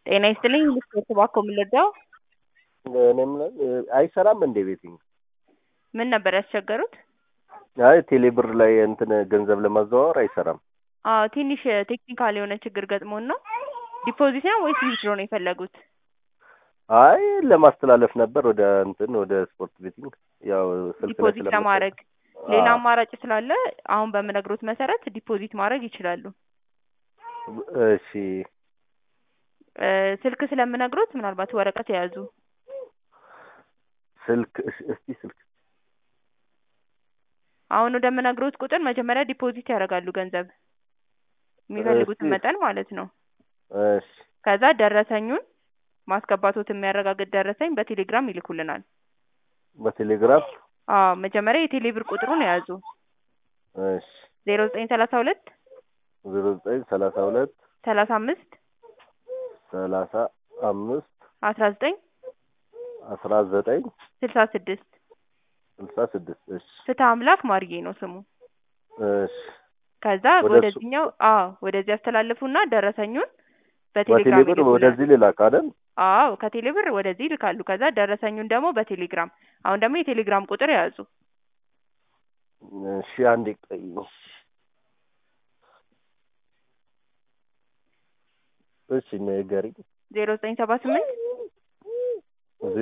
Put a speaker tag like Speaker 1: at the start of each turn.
Speaker 1: ጤና ይስጥልኝ ልስጥዎት እባክዎ ምን ልርዳዎ?
Speaker 2: እኔ የምለው አይሰራም እንዴ ቤቲንግ?
Speaker 1: ምን ነበር ያስቸገሩት?
Speaker 2: አይ ቴሌ ብር ላይ እንትን ገንዘብ ለማዘዋወር አይሰራም።
Speaker 1: አዎ ትንሽ ቴክኒካል የሆነ ችግር ገጥሞን ነው። ዲፖዚት ነው ወይስ ዊዝድሮ ነው የፈለጉት?
Speaker 2: አይ ለማስተላለፍ ነበር ወደ እንትን ወደ ስፖርት ቤቲንግ ያው ስልክ ላይ
Speaker 1: ዲፖዚት
Speaker 2: ስለምሰራ-
Speaker 1: ለማድረግ ሌላ
Speaker 2: አዎ።
Speaker 1: አማራጭ ስላለ አሁን በምነግሮት መሰረት ዲፖዚት ማድረግ ይችላሉ።
Speaker 2: እሺ
Speaker 1: እ ስልክ ስለምነግሮት ምናልባት ወረቀት የያዙ
Speaker 2: ስልክ እሺ፣ እስቲ ስልክ
Speaker 1: አሁን ወደምነግሮት ቁጥር መጀመሪያ ዲፖዚት ያደርጋሉ ገንዘብ የሚፈልጉትን
Speaker 2: እሺ።
Speaker 1: መጠን ማለት ነው።
Speaker 2: እሺ
Speaker 1: ከዛ ደረሰኙን ማስገባቶት የሚያረጋግጥ ደረሰኝ በቴሌግራም ይልኩልናል።
Speaker 2: በቴሌግራም
Speaker 1: አዎ መጀመሪያ የቴሌ ብር ቁጥሩን የያዙ
Speaker 2: እሺ
Speaker 1: ዜሮ ዘጠኝ ሰላሳ ሁለት
Speaker 2: ዜሮ ዘጠኝ ሰላሳ ሁለት
Speaker 1: ሰላሳ አምስት
Speaker 2: ሰላሳ አምስት
Speaker 1: አስራ ዘጠኝ
Speaker 2: አስራ ዘጠኝ
Speaker 1: ስልሳ ስድስት
Speaker 2: ስልሳ ስድስት እሺ
Speaker 1: ፍትህ አምላክ ማርዬ ነው ስሙ።
Speaker 2: እሺ
Speaker 1: ከዛ
Speaker 2: ወደ እሱ-
Speaker 1: ወደዚህኛው አዎ ወደዚህ ያስተላልፉና ደረሰኙን በቴሌግራም
Speaker 2: በቴሌብር
Speaker 1: ይልኩልናል።
Speaker 2: ወደዚህ ልላክ አይደል?
Speaker 1: አዎ ከቴሌ ብር ወደዚህ ይልካሉ። ከዛ ደረሰኙን ደግሞ በቴሌግራም አሁን ደግሞ የቴሌግራም ቁጥር የያዙ
Speaker 2: እሺ አንዴ ቆይ። እሺ ንገሪኝ።
Speaker 1: ዜሮ ዘጠኝ ሰባ ስምንት